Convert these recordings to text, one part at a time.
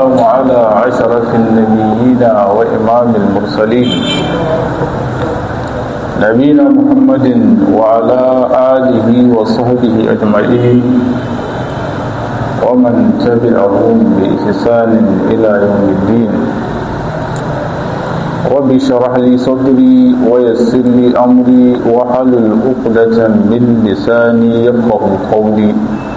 والسلام على عشرة النبيين وإمام المرسلين نبينا محمد وعلى آله وصحبه أجمعين ومن تبعهم بإحسان إلى يوم الدين رب اشرح لي صدري ويسر لي أمري وحلل عقدة من لساني يفقه قولي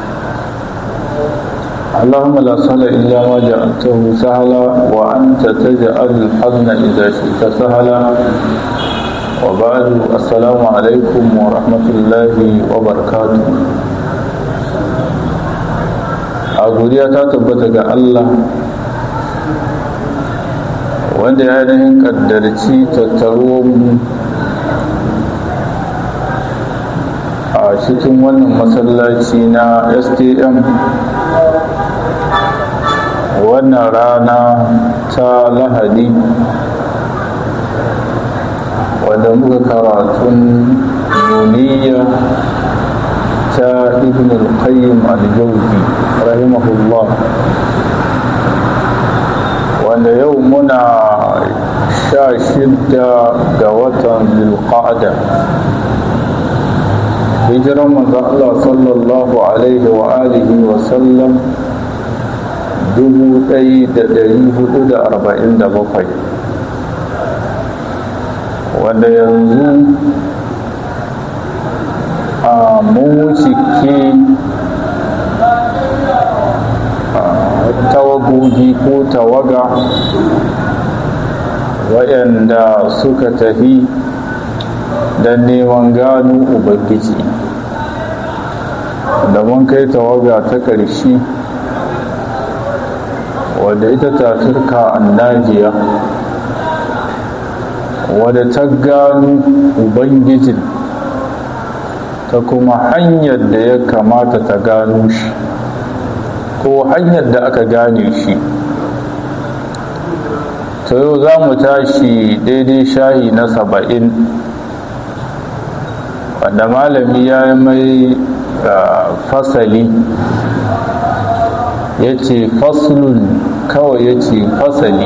اللهم لا سهل إلا ما جعلته سهلا وأنت تجعل الحزن إذا شئت سهلا وبعد السلام عليكم ورحمة الله وبركاته a godiya ta tabbata ga Allah wanda ya ainihin kaddarci tattaro mu a cikin wannan masallaci na stm wannan rana ta lahadi wadda muka karatun nuniya ta ibn al-qayyim al-jawzi rahimahullah wanda yau muna sha shidda ga watan zulqa'da hijiran manzo Allah sallallahu alaihi wa alihi wa sallam dubu ɗaya da ɗari hudu da arba'in da bakwai wanda yanzu a mawucike tawagogi ko tawaga waɗanda suka tafi don neman gano ubangiji da mun kai tawaga ta ƙarshe wadda ita ta turka annajiya wadda ta gano ubangijin ta kuma hanyar da ya kamata ta gano shi ko hanyar da aka gane shi ta yau za mu tashi daidai shayi na saba'in wanda malami ya yi mai fasali ya ce faslun kawai ya ce fasali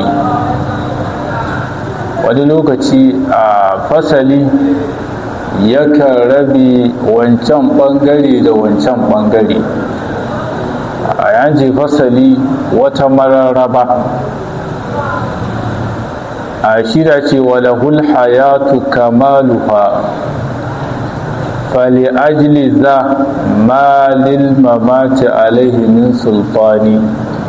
wani lokaci a fasali yakan rabe wancan bangare da wancan bangare a yanci fasali wata mararraba a shida ce walahul hayatu kamaluha fali ajli za malil mamati alaihi min sultani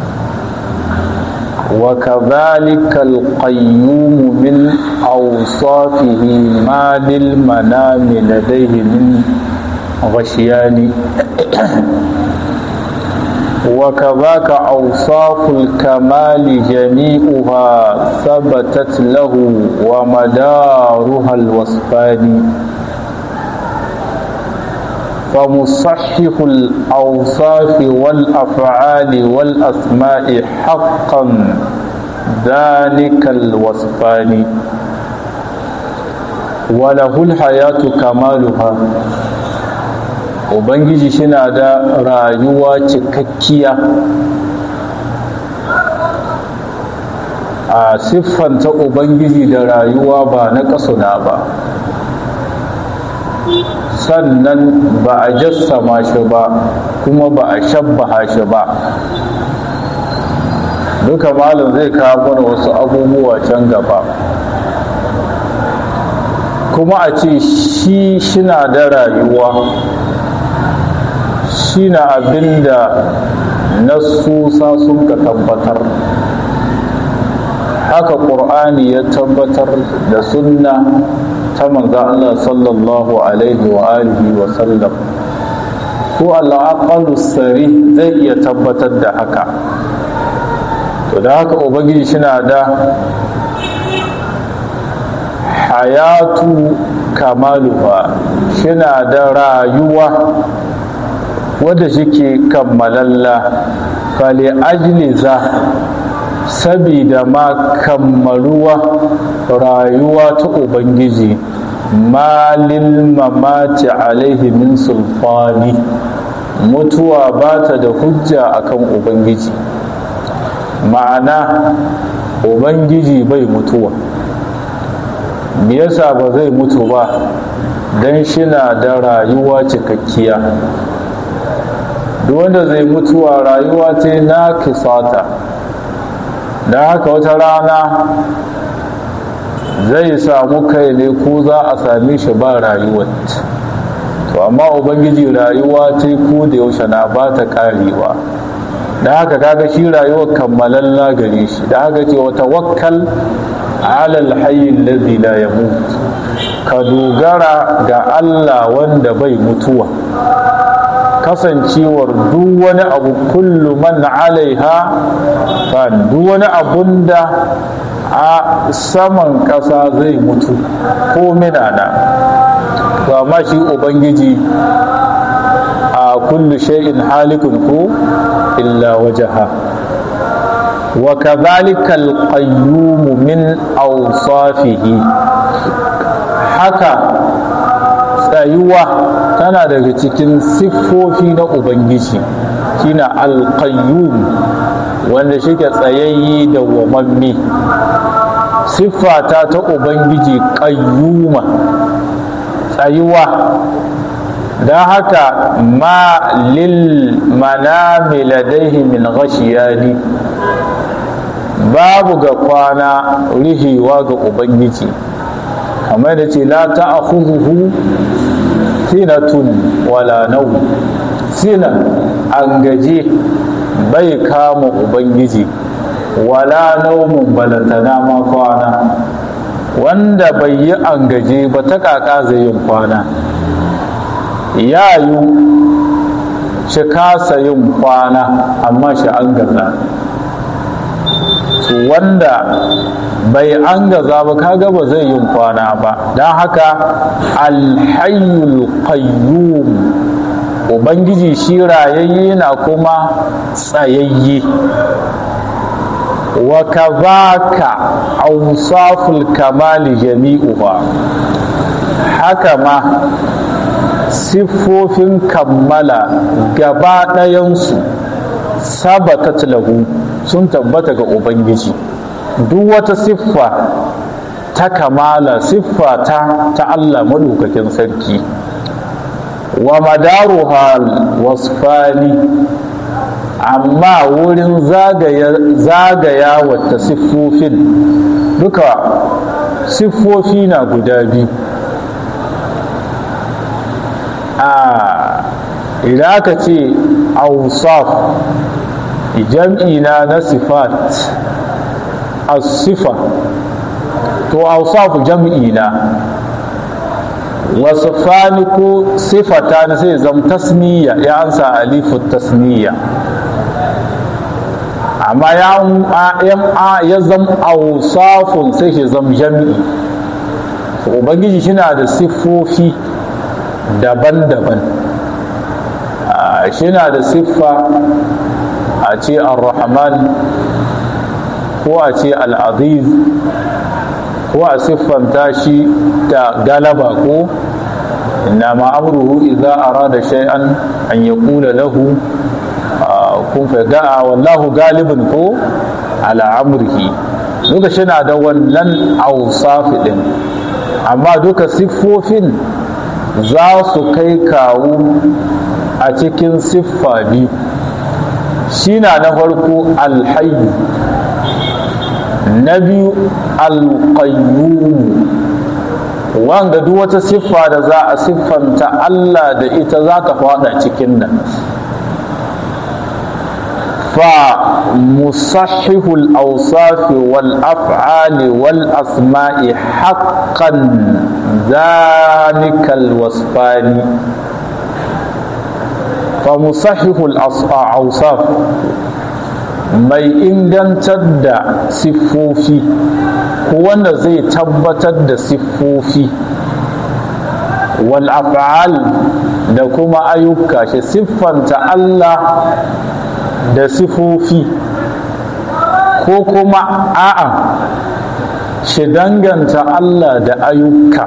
وكذلك القيوم من أوصافه ما للمنام لديه من غشيان وكذاك أوصاف الكمال جميعها ثبتت له ومدارها الوصفان فمصحح الأوصاف والأفعال والأسماء حقا ذلك الوصفان وله الحياة كمالها Ubangiji shina da rayuwa cikakkiya a siffanta Ubangiji da rayuwa ba na ƙasuna ba sannan ba a jassama shi ba kuma ba a shabbaha shi ba duka malam zai kawo mana wasu abubuwa can gaba kuma a ce shi shina da rayuwa shi na abinda nasusa sun ka tabbatar haka ƙur'ani ya tabbatar da sunna ta manzo Allah sallallahu alaihi wa alihi wa sallam ko al'aqalu sari zai iya tabbatar da haka to da haka ubangiji shina da hayatu kamaluha shina da rayuwa wadda shike kammalalla fali ajliza sabida ma kammaluwa rayuwa ta ubangiji malil mamati alaihi min sulfani mutuwa ba ta da hujja akan ubangiji ma'ana ubangiji bai mutuwa me yasa ba zai mutu ba don shina da rayuwa cikakkiya duk wanda zai mutuwa rayuwa ta na kisata don haka wata rana zai samu kai ne ko za a same shi ba rayuwar to amma ubangiji rayuwa ta ko da yaushe na ba ta karewa da haka kaga shi rayuwar kammalalla gare shi da haka ce wata wakkal alal hayyin ladhi la yamut ka dogara ga Allah wanda bai mutuwa kasancewar duk wani abu kullu man alaiha fan duk wani abun da a saman ƙasa zai mutu ko minana to amma shi ubangiji a kullu shay'in halikun ko illa wajaha wa kadhalika al-qayyum min awsafihi haka tsayuwa tana daga cikin siffofi na ubangiji shine al-qayyum wanda shike tsayayye da wamammi siffata ta ubangiji qayyuma tsayuwa don haka ma lil manami ladaihi min ghashiyani babu ga kwana rihewa ga ubangiji kamar da ce la ta'khudhuhu sinatun wala nau sina an gaje bai kama ubangiji wala naumun balantana ma kwana wanda bai yi an gaje ba ta kaka zai yin kwana ya yi shi kasa yin kwana amma shi an gaza wanda bai an gaza ba kaga ba zai yin kwana ba don haka alhayyul qayyum ubangiji shi rayayye na kuma tsayayye wa kazaka awsaful kamali jami'uha haka ma siffofin kammala gaba ɗayansu sabatat lahu sun tabbata ga ubangiji duk wata siffa ta kamala siffa ta ta Allah maɗaukakin sarki wa madaruha wasfani amma wurin zagaya wata siffofin duka siffofi na guda biyu a idan aka ce ausaf jam'i na na sifat as-sifa to ausaf jam'i na wasfani ko sifata na sai zam tasniya ya ansa alifu tasniya amma ya ya zam ausafun sai shi zam jam'i ubangiji shi na da siffofi daban-daban shi na da siffa a ce ar-rahman ko a ce al-aziz ko a siffanta shi da galaba ko innama amruhu idza arada shay'an an yaqula lahu kun fa ga'a wallahu galibun ko ala amrihi duka shi na da wannan awsafi din amma duka siffofin za su kai kawo a cikin siffa biyu shi na na farko alhayu na biyu alƙayyumu wanga duk wata siffa da za a siffanta Allah da ita za ta fada cikin nan fa musahihul awsafi wal af'ali wal asma'i haqqan zalikal wasfani fa musahihul awsaf mai ingantar da siffofi ko wanda zai tabbatar da siffofi wal af'al da kuma ayyuka shi siffanta Allah da siffofi ko kuma a'a shi danganta Allah da ayyuka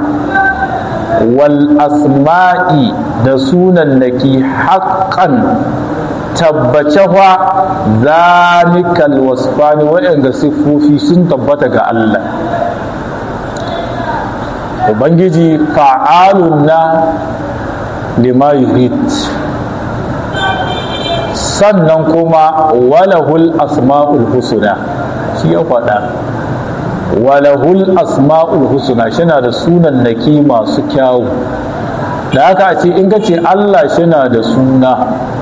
wal asma'i da sunannaki haƙƙan tabbace fa zalikal wasfani waɗanda siffofi sun tabbata ga Allah ubangiji fa'alun na lima yurid sannan kuma walahul asma'ul husna shi ya faɗa walahul asma'ul husna shina da sunan naki masu kyawu da haka ce in ka ce Allah shina da suna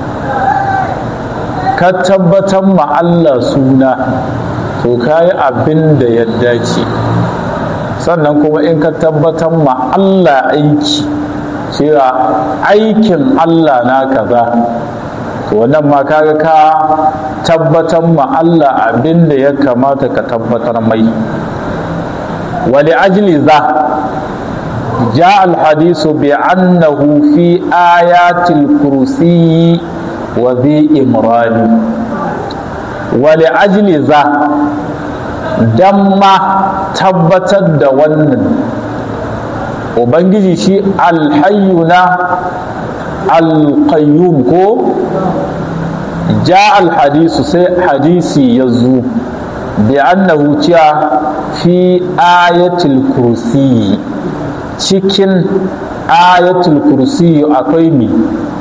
ka tabbatar ma Allah suna to ka yi abin da ya dace sannan kuma in ka tabbatar ma Allah aiki cewa aikin Allah na kaza to wannan ma kaga ka tabbatar ma Allah abin da ya kamata ka tabbatar mai wali ajli za جاء الحديث بأنه في آيات الكرسي وذي إمران ولأجل ذا دم تبتد ونن وبنجي شيء الحينا القيوم كو جاء الحديث سي حديثي يزو بأنه جاء في آية الكرسي cikin ayatul kursi akwai mi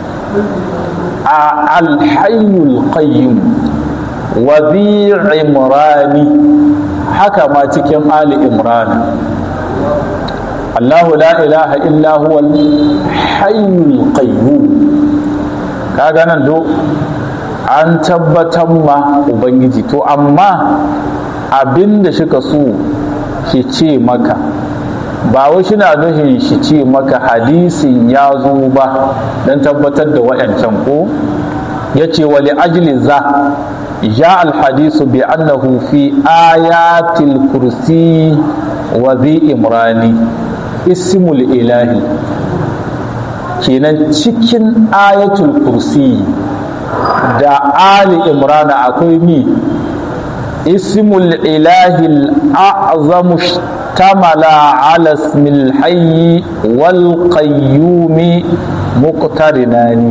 a alhayyul qayyum wa imrani haka ma cikin ali imrana Allahu la ilaha illa huwa hayyul qayyum kaga nan do an tabbatar ma ubangiji to amma abinda shika so shi ce maka ba wai shina nufin shi ce maka hadisin ya zo ba don tabbatar da waɗancan ko ya ce wali ajli za ya alhadisu bi annahu fi ayatil kursi wa zi imrani ismul ilahi kenan cikin ayatul kursi da ali imrana akwai mi ismul ilahi al'azamu اشتمل على اسم الحي والقيوم مقترنان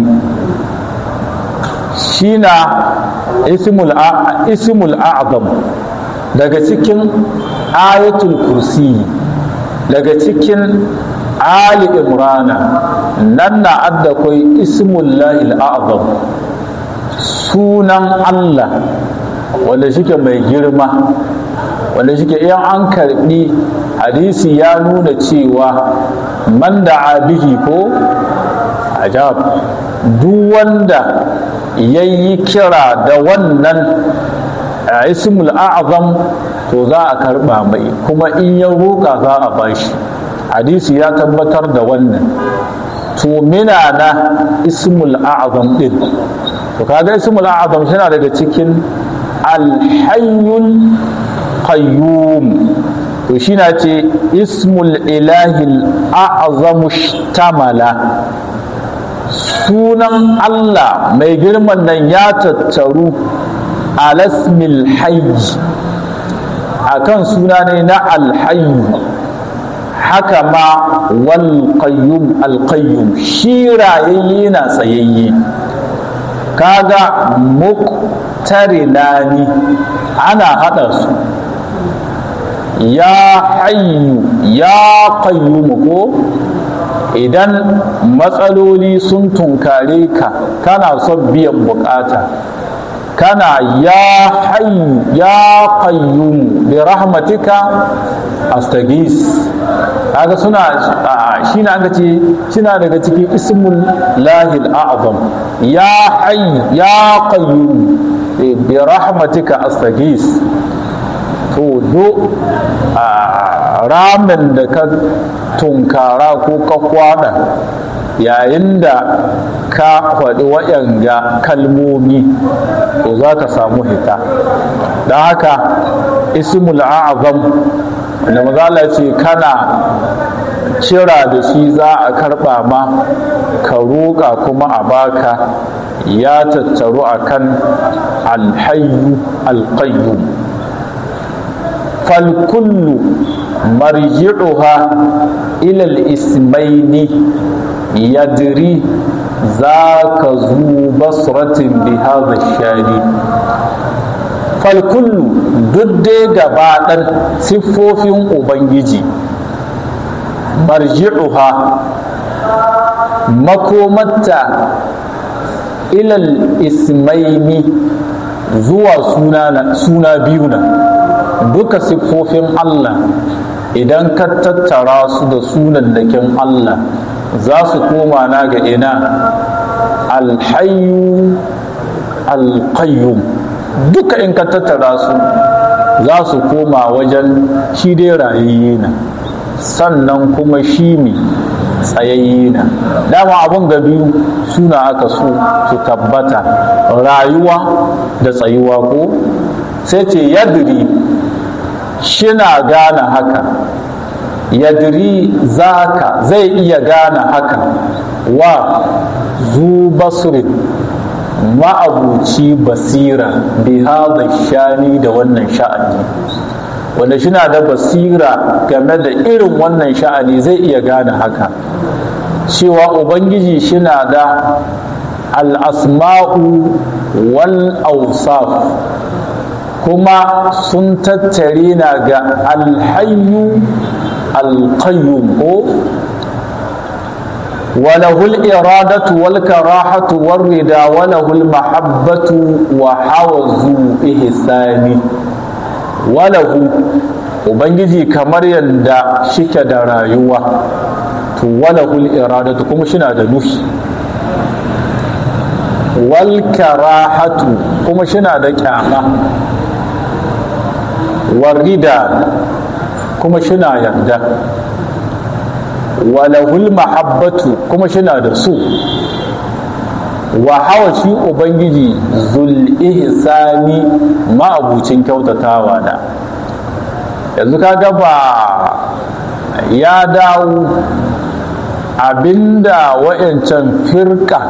شينا اسم اسم الأعظم daga cikin ayatul kursi daga cikin ali imrana nan na adda kai ismullahi al'azam sunan allah wanda shike mai girma wanda shike iyan an karbi hadisi ya nuna cewa man da bihi ko ajab duk wanda ya yi kira da wannan ismul a'zam to za a karba mai kuma in ya roƙa za a bashi hadisi ya tabbatar da wannan to mina na ismul a'zam din to kaga ismul a'zam shi daga cikin alhayyul qayyum to shi na ce ismul ilahil a'zamu shtamala sunan Allah mai girman nan ya tattaru alasmil hayy akan suna ne na alhayyu haka ma wal qayyum al qayyum shi rayayye na tsayayye kaga muktarinani ana hada su ya hayyu ya qayyumu ko idan matsaloli sun tunkare ka kana son biyan bukata kana ya hayyu ya qayyumu bi rahmatika astagis kaga suna shi na aka ce suna daga cikin ismul lahil a'zam ya hayyu ya qayyumu bi rahmatika astagis to do a ramin da ka tunkara ko ka kwada yayin da ka faɗi waɗanga kalmomi to za ka samu hita don haka ismul a'azam da mazala ce kana cira da shi za a karɓa ma ka roƙa kuma a baka ya tattaru akan alhayyu alƙayyum فالكل مرجعها إلى الاسمين يدري zaka zu basratin bi hadha shani falkullu duk dai gabaɗan siffofin ubangiji marji'uha makomatta ilal ismaini zuwa suna biyu na duka siffofin Allah idan ka tattara su da sunan dakin Allah za su koma na ga ina alhayu alqayyum duka in ka tattara su za su koma wajen shi dai rayayye na sannan kuma shi ne tsayayye na dama abun ga biyu suna aka so su tabbata rayuwa da tsayuwa ko sai ce yadiri shina gane haka yadiri zaka zai iya gane haka wa zu basirin ma'abuci basira bi hada shani da wannan sha'ani wanda shina da basira game da irin wannan sha'ani zai iya gane haka cewa ubangiji shina da al'asma'u wal ausaf kuma sun tattare na ga alhayu alqayyum ko وله الإرادة والكراهة والرضا وله المحبة وحوز إحسان وله Ubangiji kamar yadda shike da rayuwa to walahul iradatu kuma shina da nufi wal karahatu kuma shina da kyama warida kuma shina yarda walahul mahabbatu kuma shina da su wa hawa shi ubangiji zul ihsani ma'abucin kyautatawa da yanzu kaga ba ya dawo abinda wa'yancan firka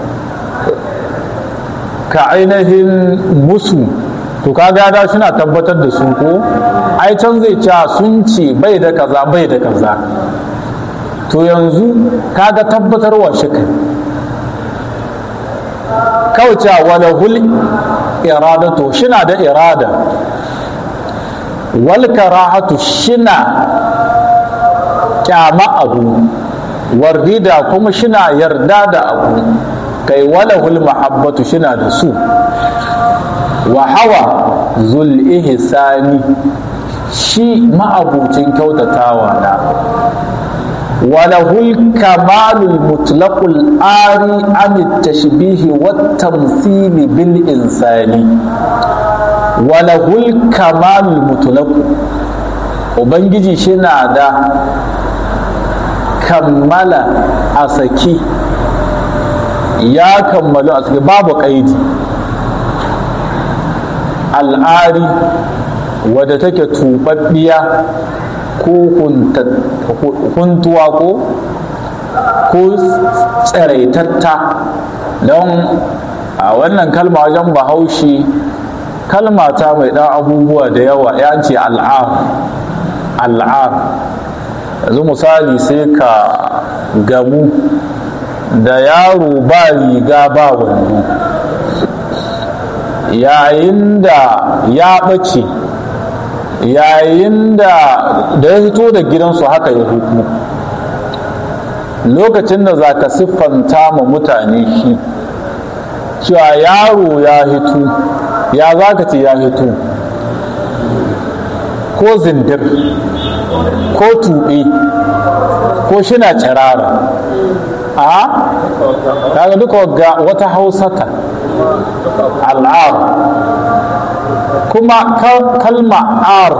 ka ainihin musu to kaga da suna tabbatar da su ko ai can zai ce sun ce bai da kaza bai da kaza to yanzu kaga tabbatarwa shi kai kawai cewa wala hul iradatu shina da irada wal karahatu shina kyama abu warrida kuma shina yarda da abu kai wala hul mahabbatu shina da su wa hawa zul ihsani shi ma'abucin kyautatawa na وله الكمال المطلق الآري عن التشبيه والتمثيل بالإنسان وله الكمال المطلق Ubangiji shina da kammala a saki ya kammalu a saki babu ƙaidi al'ari wadda take tuɓaɓɓiya ko huntuwa ko ko tsiraitatta don a wannan kalma wajen bahaushe kalma ta mai ɗan abubuwa da yawa ya ce al'ar al'ar yanzu misali sai ka gamu da yaro ba riga ba wando yayin da ya ɓace yayin da da ya fito da gidansu haka ya hutu lokacin da za ka siffanta ma mutane shi cewa yaro ya hitu ya za ka ce ya hitu ko zindir ko tuɓe ko shina cirara a kaga duka ga wata hausata al'ar kuma kalma ar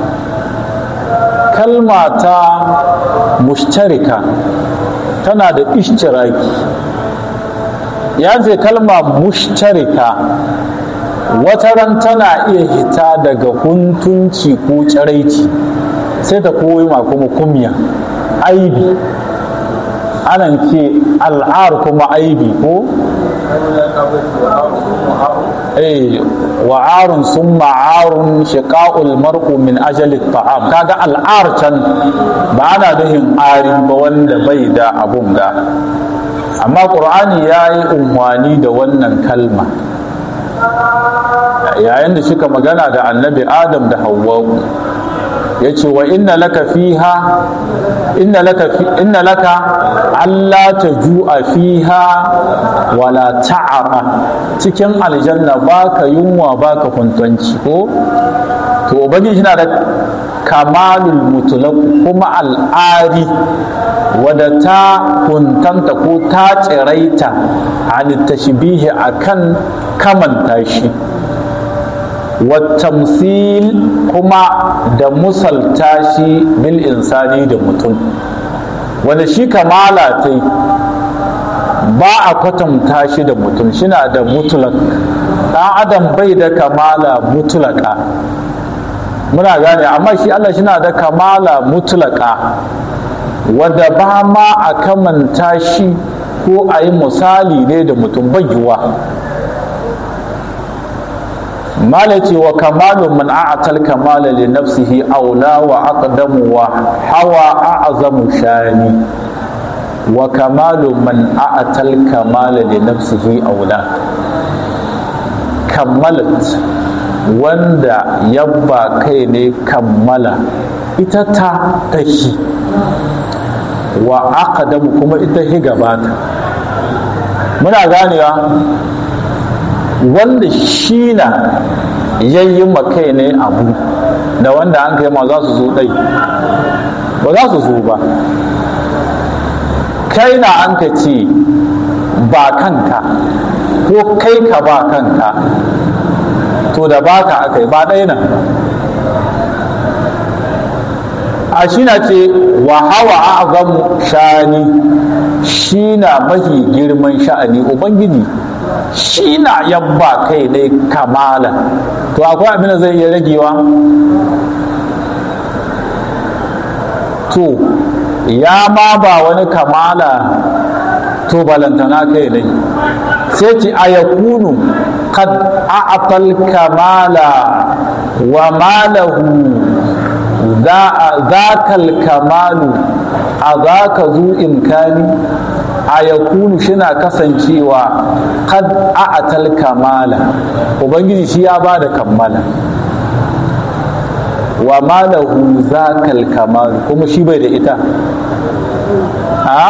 kalma ta mushtarika tana da ishtiraki ya ce kalma mushtarika wata ran tana iya hita daga huntunci ko tsiraici sai ta koyi ma kuma kumya aibi anan ce al'ar kuma aibi ko eh wa'arun sun ma'arun shiqa'ul mar'u min ajali ta'am kaga al'ar can ba ana nuhin ari ba wanda bai da abun ga amma ƙur'ani ya yi unhwani da wannan kalma yayin da suka magana da annabi adam da hawwa'u ya ce wa inna laka fiha inna laka inna laka alla taju'a fiha wala ta'ara cikin aljanna baka yunwa baka kuntanci ko to ubangiji yana da kamalul mutlaq kuma al'ari wadda ta kuntanta ko ta tsiraita an tashbihi akan kamanta shi watamsil kuma da musalta shi bil insani da mutum wanda shi kamala ta ba a kwatanta shi da mutum shina da mutulak ɗan adam bai da kamala mutulaka muna gane amma shi Allah shina da kamala mutulaka wadda ba ma a kamanta shi ko a yi misali ne da mutum bayyuwa malaci wa kamalu man a'atal kamala li nafsihi aula wa aqdamu wa hawa a'zamu shani wa kamalu man a'atal kamala li nafsihi aula kammalat wanda yabba kai ne kammala ita ta tashi wa aqdamu kuma ita hi gabata muna ganewa wanda shi na yayi makai ne abu da wanda an kai ma za su zo ɗai ba za su zo ba kai na an ka ce ba kanka ko kai ka ba kanka to da baka aka yi ba ɗaya nan a shi na ce wa hawa azamu shani shi na mahi girman sha'ani ubangiji shi na yabba kai ne kamala to akwai abin da zai iya ragewa to ya ma ba wani kamala to balantana kai ne sai ce a yakunu kad a'atal kamala wa malahu zakal kamalu a zaka zu imkani a yakunu shina kasancewa kad a'atal kamala ubangiji shi ya ba da kammala wa malahu zakal kamalu kuma shi bai da ita ha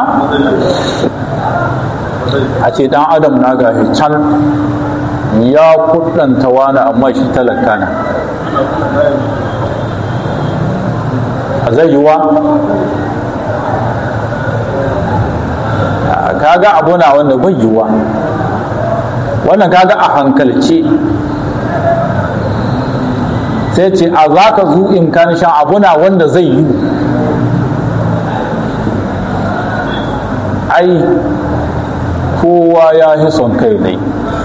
a ce dan adam na gashi can ya kudanta wani amma shi talaka na a zai yiwa kaga abu na wanda bai yiwa wannan kaga a hankalce sai ce a za ka zu in kan shan abu na wanda zai yi ai kowa ya fi son kai ne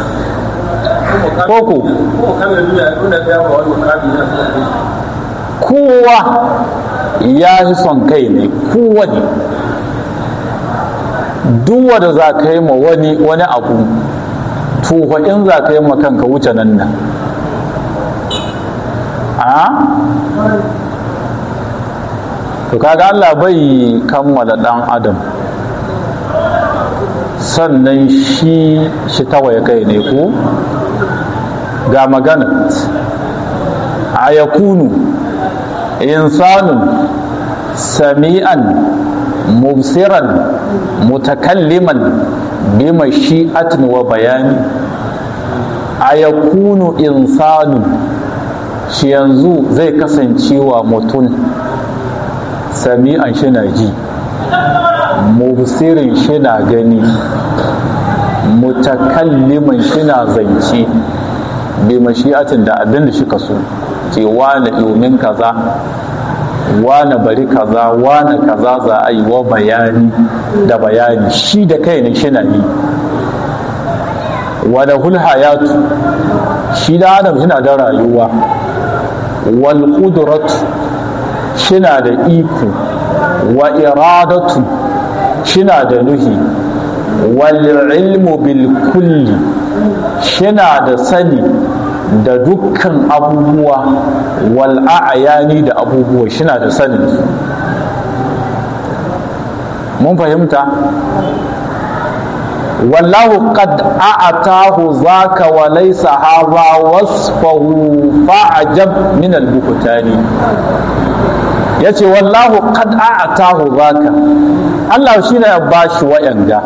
koko kowa ya fi son kai ne kowa ne duk wanda za ka yi ma wani wani abu tufa in za ka yi ma kanka wuce nan nan a to kaga Allah bai kammala dan adam sannan shi shi tawaye kai ne ko ga magana a yakunu insanun sami'an mubsiran mutakalliman bi mashi'atin wa bayani a yakunu insanun shi yanzu zai kasancewa mutum sami'an shi na ji mubsirin shi na gani mutakalliman shi na zance bi mashi'atin da abin da shi so ce wane domin kaza wane bari kaza wane kaza za a yi wa bayani da bayani shi da kai ne shi na yi wada hulhayatu shi da adam shi na da rayuwa wal qudratu shi na da iko wa iradatu shi na da nuhi wal ilmu bil kulli shi na da sani da dukkan abubuwa wal a'yani da abubuwa shi na da sanin su mun fahimta wallahu qad a'atahu zaka wa laysa hadha wasfahu fa'ajab min al-buhtani yace wallahu qad a'atahu zaka Allah shine ya bashi wa'anga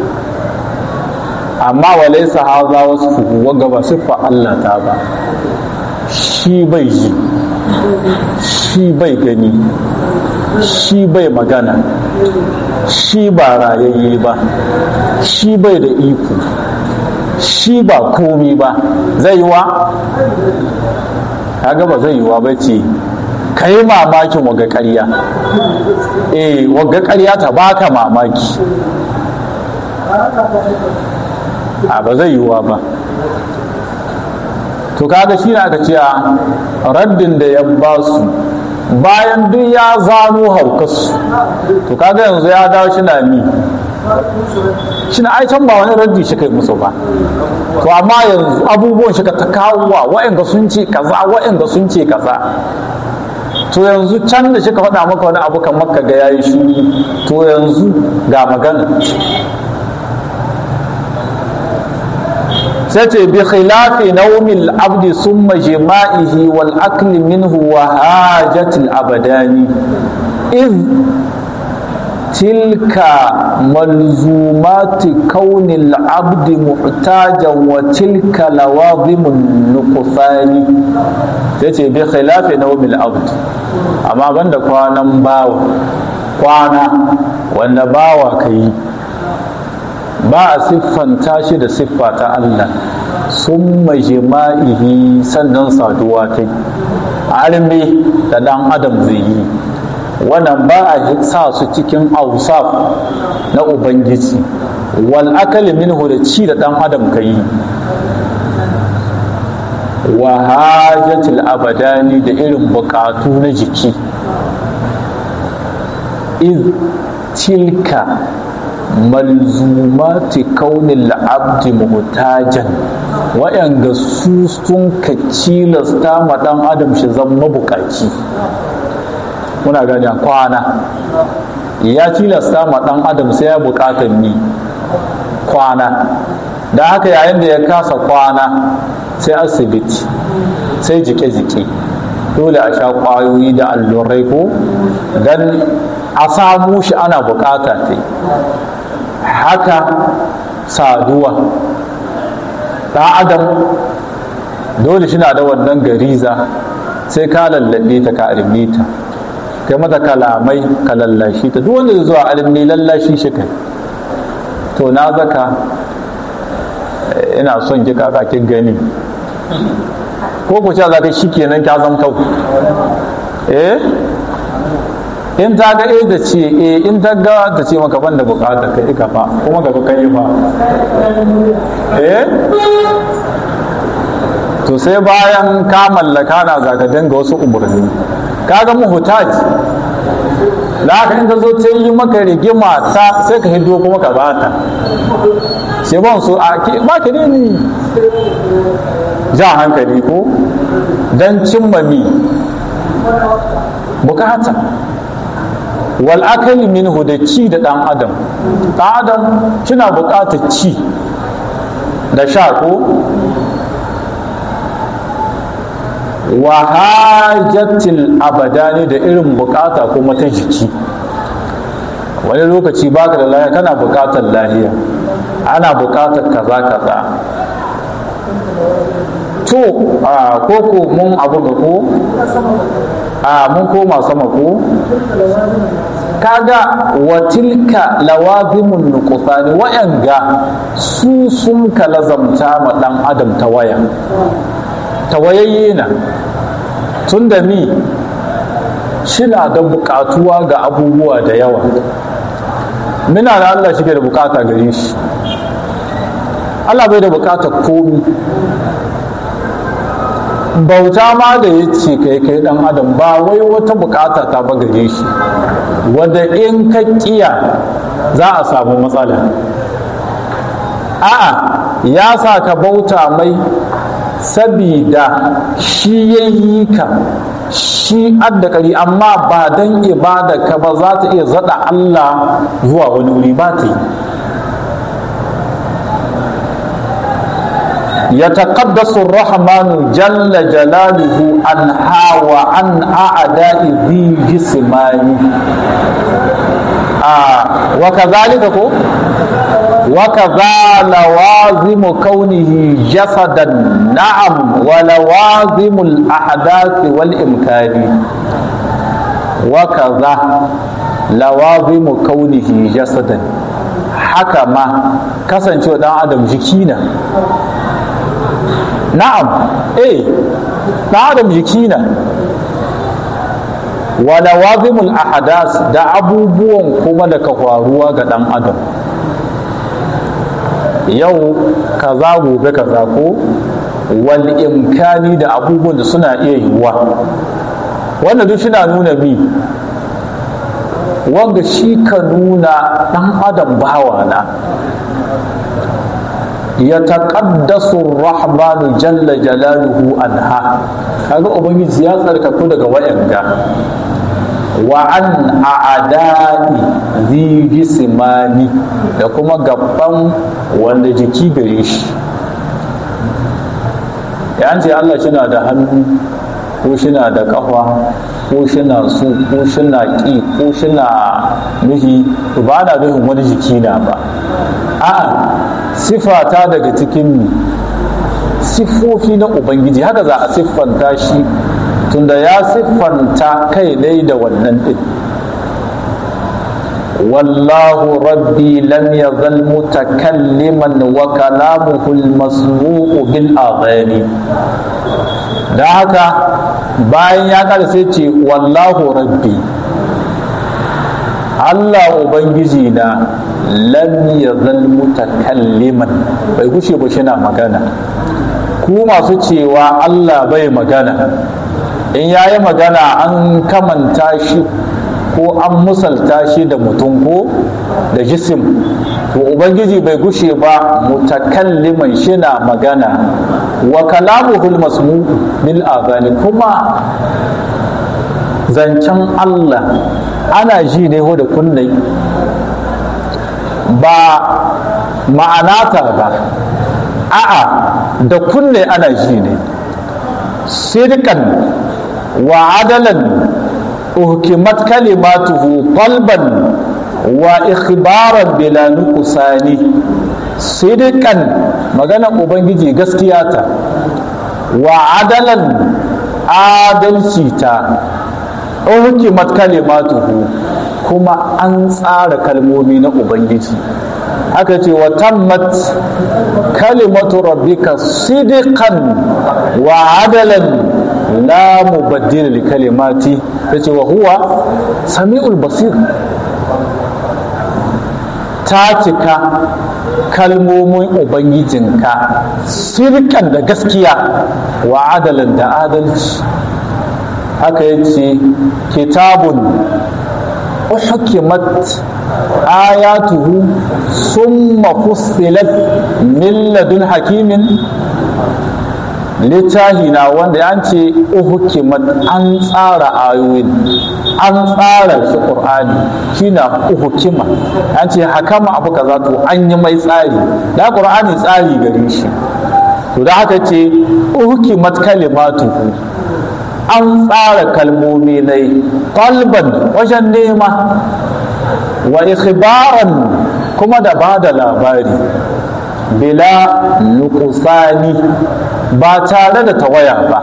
amma wa laysa hadha wasfuhu wanga ba siffa Allah ta ba shi bai ji shi bai gani shi bai magana shi ba rayayye ba shi bai da iko shi ba komi ba zai wa kaga ba zai yiwa ba ce ka yi mamakin waga ƙarya eh waga ƙarya ta baka mamaki a ba zai yiwa ba to kaga shi ne aka ce raddin da ya ba su bayan duk ya zano haukarsu to kaga yanzu ya dawo shi na mi shi na can ba wani raddi shi kai musu ba to amma yanzu abubuwan shi ka ta kawo wa wa'anga sun ce kaza wa'anga sun ce kaza to yanzu can da shi ka faɗa maka wani abu kamar ka ga yayi shi to yanzu ga magana sai ce bi khilafi naumil abdi summa jima'ihi wal akli minhu wa hajatil abadani iz tilka malzumati kaunil abdi muhtajan wa tilka lawazimun nuqsani sai ce bi khilafi naumil abdi amma banda kwanan bawa kwana wanda bawa ka yi ba a siffanta shi da siffa ta Allah sun jima'ihi sannan saduwa ta arme da ɗan adam zai yi wannan ba a sa su cikin ausaf na ubangiji wal akali minhu da ci da ɗan adam ka yi wa hajatul abadani da irin bukatu na jiki iz tilka malzumati kaunin abdi muhtajan waɗanda su sun ka cilasta ma ɗan adam shi zan mabukaci muna gani kwana ya cilasta ma ɗan adam sai ya buƙatar ni kwana da haka yayin da ya kasa kwana sai asibiti sai jike-jike dole a sha ƙwayoyi da allurai ko don a samu shi ana bukata ta haka saduwa ɗan adam dole shi na da wannan gariza sai ka lallaɓe ta ka arme ta kai mata kalamai ka lallashi ta duk wanda zuwa arme lallashi shi kai to na zaka ina son ki kaka kin gani ko ku ce za ka shi kenan ka zan kau eh in ta ga eh da ce eh in ta ga ta ce maka ban da bukata kai ka fa kuma ka kai fa eh to sai bayan ka mallaka na za ka dinga wasu umarni ka ga muhtaj da haka in ka zo ta yi maka rigima ta sai ka hido kuma ka bata sai ban so a ba ki ne ni jan hankali ko don cimma mi bukata wal akali minhu da ci da dan adam dan adam kina bukatar ci da sha ko wa hajatil abadani da irin bukata kuma ta jiki wani lokaci baka da lafiya kana bukatar lafiya ana bukatar kaza kaza to a koko mun abu ga ko a mun koma sama ko kaga watilka lawazimun nuqsani wa'anga su sun kalazamta ma dan adam ta waya tawayayye na tun da ni shina da bukatuwa ga abubuwa da yawa muna da Allah shi da bukata gare shi Allah bai da bukatar komi bauta ma da ya ce kai kai dan adam ba wai wata bukata ta ba gare shi wadda in ka kiya za a samu matsala a'a ya sa ka bauta mai sabida shi ya yi ka shi addakari amma ba don ibada ka ba za ta iya zada Allah zuwa wani wuri ba ta yi يتقدس الرحمن جل جلاله عنها وعن أعداء ذي جسمان آه وكذلك كو وكذا لوازم كونه جسدا نعم ولوازم الأحداث والإمكان وكذا لوازم كونه جسدا haka ma kasancewa dan adam jiki na na'am eh dan adam jiki na wa lawazimul ahadas da abubuwan kuma da ka faruwa ga dan adam yau kaza gobe kaza ko wal imkani da abubuwan da suna iya yiwuwa wanda duk suna nuna bi wanga shi ka nuna ɗan adam bawa na ya taƙaddasu rahmanu jalla jalaluhu anha kaga ubangiji ya tsarkaku daga wayanga wa an a'ada'i zi jismani da kuma gaban wanda jiki gare shi ya ce Allah shi na da hannu ko shi na da kafa ko shi na su ko shi na ƙi ko shi na nuhi ba na nuhin wani jiki na ba a'a sifata daga cikin siffofi na ubangiji haka za a siffanta shi tunda ya siffanta kai dai da wannan din wallahu rabbi lam yazal mutakalliman wa kalamuhu al-masmu'u bil adhani da haka bayan ya kada sai ce wallahu rabbi Allah ubangiji na lam yazal mutakalliman bai kushe ba shi na magana ku masu cewa Allah bai magana in ya yi magana an kamanta shi ko an musalta shi da mutum ko da jisim to ubangiji bai gushe ba mutakalliman shi na magana wa kalamuhul masmu bil azani kuma zancen Allah ana ji ne da kunnai ba ma'anata ba a'a da kunne ana ji ne sirkan wa adalan uhkimat kalimatuhu qalban wa ikhbaran bila nuqsani sidqan magana ubangiji gaskiya ta wa adalan adalci ta uhkimat kalimatuhu kuma an tsara kalmomi na ubangiji aka ce wa tammat kalimatu rabbika sidqan wa adalan la mubaddila li kalimati yace wa huwa sami'ul basir ta cika kalmomin ubangijinka sirkan da gaskiya wa adalan da adalci haka yace kitabun uhkimat ayatuhu summa fussilat min ladun hakimin littahi na wanda an ce uhukimat an tsara ayoyin an tsara shi qur'ani shine uhukima an ce hakama abu kaza to an yi mai tsari da qur'ani tsari gare shi to da haka ce uhukimat kalimatuhu an tsara kalmomi ne qalban wajen nema wa ikhbaran kuma da ba da labari bila nukusani ba tare da tawaya ba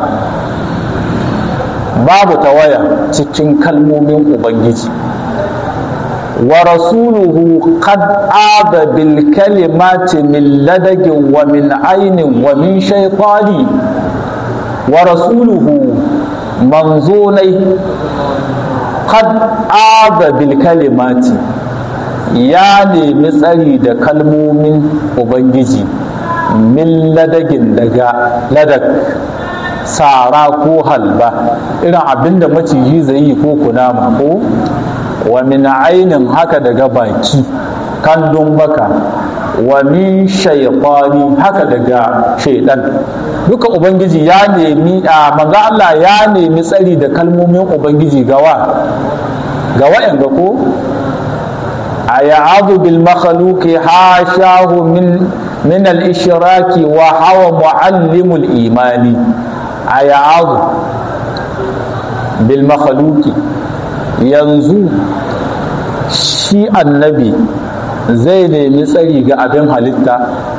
babu tawaya cikin kalmomin ubangiji wa rasuluhu qad ada bil kalimati min ladagin wa min ainin wa min shaytani wa rasuluhu manzonai qad ada bil kalimati ya nemi tsari da kalmomin ubangiji min ladagin daga ladak sara ko halba irin abinda maciji zai yi ko kunama ko wa min ainin haka daga baki kandun baka wa min shaytani haka daga shaidan duka ubangiji ya nemi a manzo Allah ya nemi tsari da kalmomin ubangiji gawa ga wa'anga ko ayadu bil makhluqi hashahu min min al-ishraki wa hawa muallimul imani aya'adu bil makhluqi yanzu shi annabi zai nemi tsari ga abin halitta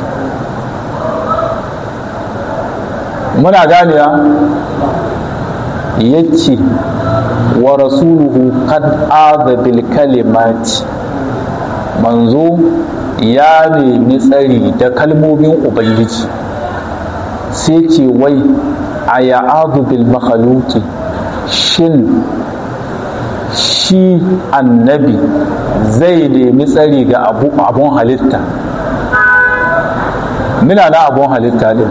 muna ganewa ya ce wa rasuluhu qad aza bil kalimati manzo ya nemi tsari da kalmomin ubangiji sai ce wai a ya'adu bil makhaluki shin shi annabi zai nemi tsari ga abun halitta mina na abun halitta din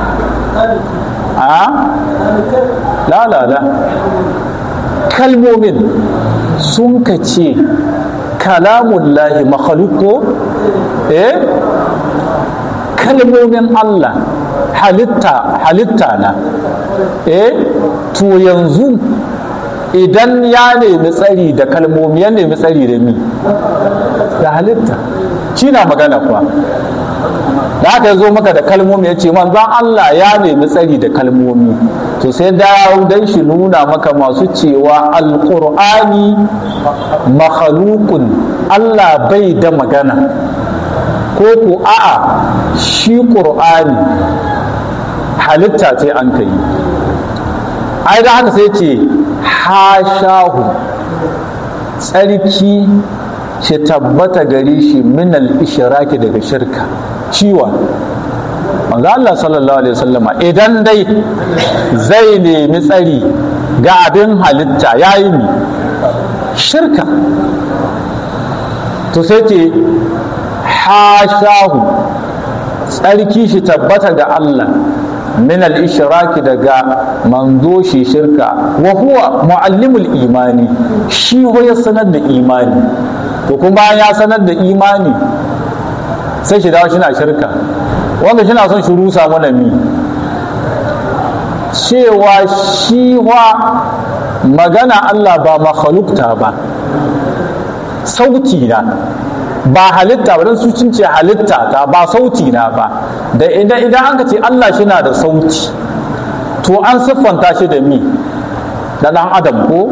a lalala kalmomin sun ka ce kalamun lahi makhaluko eh kalmomin Allah halitta halitta na eh to yanzu idan ya nemi tsari da kalmomi ya nemi tsari da mi da halitta shi na magana kuwa da aka zo maka da kalmomi ya ce manzan Allah ya nemi tsari da kalmomi to sai dawo don shi nuna maka masu cewa alƙur'ani makhalukun Allah bai da magana ko ku a'a shi ƙur'ani halitta ce an kai ai da haka sai ce hashahu tsarki shi tabbata gare shi minal ishiraki daga shirka ciwa manzo Allah sallallahu alaihi wasallama idan dai zai nemi tsari ga abin halitta yayi mi shirka to sai ce hashahu tsarki shi tabbata ga Allah min al-ishraki daga manzo shi shirka wa huwa muallimul imani shi ya sanar da imani to kuma ya sanar da imani sai shi dawo shi na shirka wanda shi na son shi rusa mana mi cewa shi wa magana Allah ba makhalukta ba sauti na ba halitta ba don su cince halitta ta ba sauti na ba da idan idan an ce Allah shi na da sauti to an siffanta shi da mi da ɗan adam ko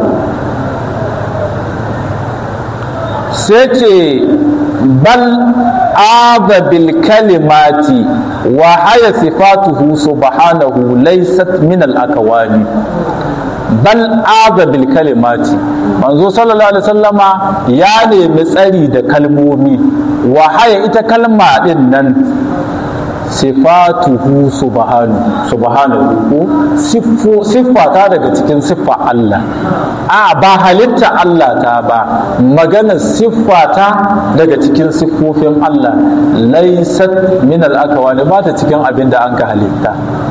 sai ce bal aza bil kalimati wa haya sifatuhu subhanahu laysat min al akawani bal aza bil kalimati manzo sallallahu alaihi wasallama ya nemi tsari da kalmomi wa haya ita kalma din nan sifatuhu subhanahu subhanahu siffu siffata daga cikin siffa Allah a ba halitta Allah ta ba maganar siffata daga cikin siffofin Allah laysat min al-akawani ba ta cikin abin da an ka halitta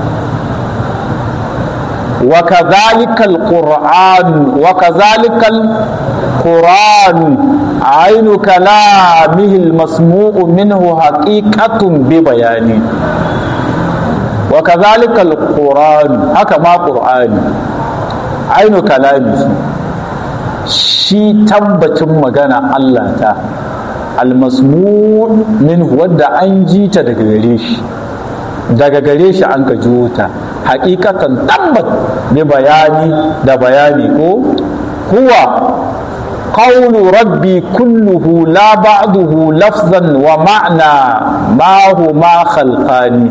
وكذلك القرآن وكذلك القرآن عين كلامه المسموع منه حقيقة ببيان وكذلك القرآن هكما قرآن عين كلامه shi tabbacin magana Allah ta almasmu min wadda an ji ta daga gare shi daga gare shi an ka jiwo ta hakikatan tabbat bi bayani da bayani ko huwa qawlu rabbi kulluhu la ba'duhu lafzan wa ma'na ma huma khalqani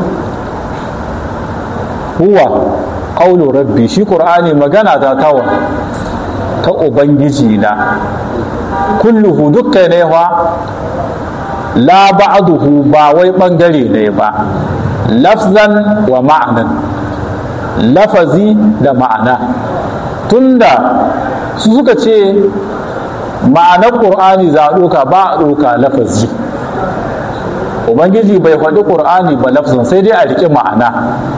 huwa qawlu rabbi shi qur'ani magana ta tawa ta ubangiji na kulluhu dukkan ne fa la ba'duhu ba wai bangare ne ba lafzan wa ma'anan lafazi da ma'ana tunda su suka ce ma'anar ƙur'ani za a ɗoka ba a ɗoka lafazi ubangiji bai faɗi ƙur'ani ba lafzan sai dai a riƙe ma'ana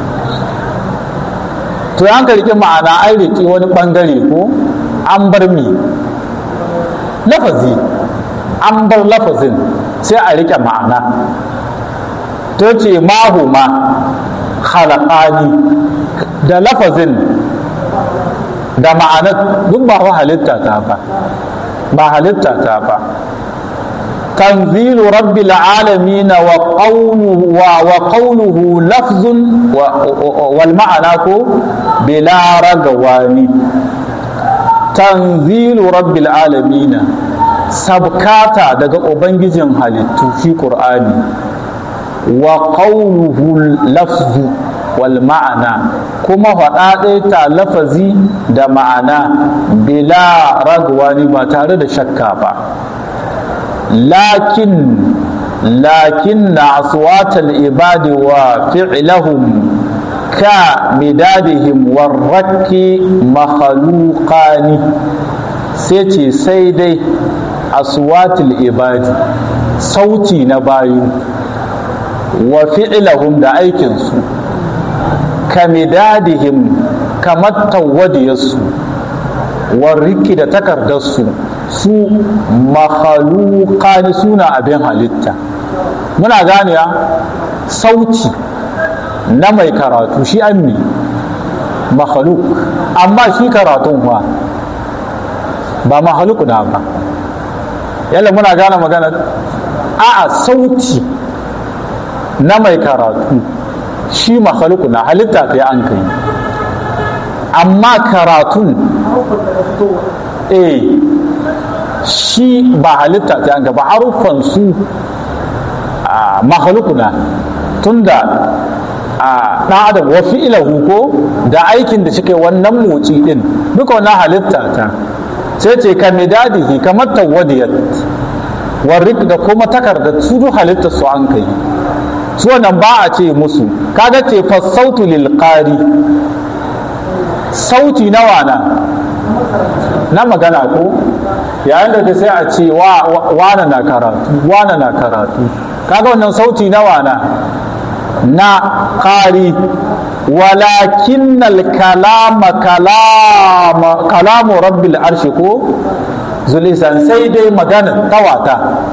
to an ka riƙe ma'ana an riƙe wani ɓangare ko an bar mi lafazi an bar lafazin sai a riƙe ma'ana to ce mahu ma khalaqani da lafazin da ma'anar duk ba wa halitta ta ba ba halitta ta ba tanzilu rabbil alamin wa qawluhu wa qawluhu lafzun wal ma'ana ko bila ragawani tanzilu rabbil alamin sabkata daga ubangijin halittu fi qur'ani wa qawluhu lafzu wal ma'ana kuma faɗa ta lafazi da ma'ana bila ragwani ba tare da shakka ba lakin lakin na aswatal ibadi wa fi'lahum ka midadihim warraki makhluqani sai ce sai dai aswatul ibadi sauti na bayu wa fi'lahum da aikinsu kamidadihim kamar tawadiyarsu warriki da takardarsu su makhalukani suna abin halitta muna ganewa sauti na mai karatu shi an ne makhaluk amma shi karatun ba ba makhaluk na ba yalla muna gane magana a'a sauti na mai karatu shi makhaluku na halitta ta an kai amma karatun eh shi ba halitta ta an ba haruffan su makhaluku na tunda a ɗan adam wa fi'ilahu ko da aikin da suke wannan motsi din duka wannan halitta ta sai ce ka midadihi kamar tawadiyat warrik da kuma takardar su duk halittar su an kai su wannan ba a ce musu kaga ce fassautu lil qari sauti na wana na magana ko yayin da sai a ce wana na karatu wana na karatu kaga wannan sauti na wana na qari walakin kalama kalama kalamu rabbil arshi ko zulisan sai dai magana tawata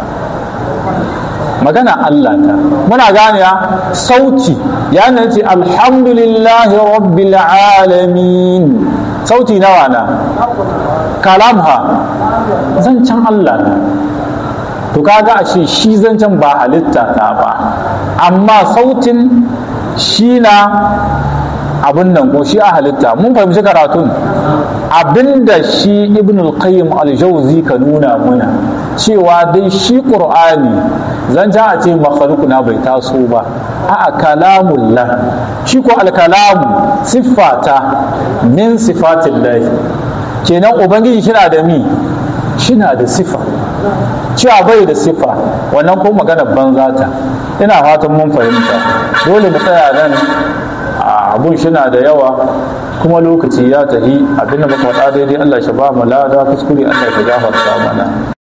magana Allah ta muna gane ya sauti ya ce alhamdulillahi rabbil alamin sauti nawa na kalam ha zancen Allah na to kaga ashe shi zancen ba halitta ta ba amma sautin shi na abin nan ko shi a halitta mun fahimci karatun abinda shi ibn al-qayyim al-jawzi ka nuna muna cewa dai shi qur'ani zan ja a ce na bai taso ba a'a kalamullah shi ko al-kalamu siffata min sifatillah kenan ubangiji shina da mi shina da sifa cewa bai da sifa wannan ko magana banza ta ina fatan mun fahimta dole mu tsaya nan abun shina da yawa kuma lokaci ya tahi abinda muka faɗa daidai Allah shi ba mu lada kuskure Allah shi gafarta mana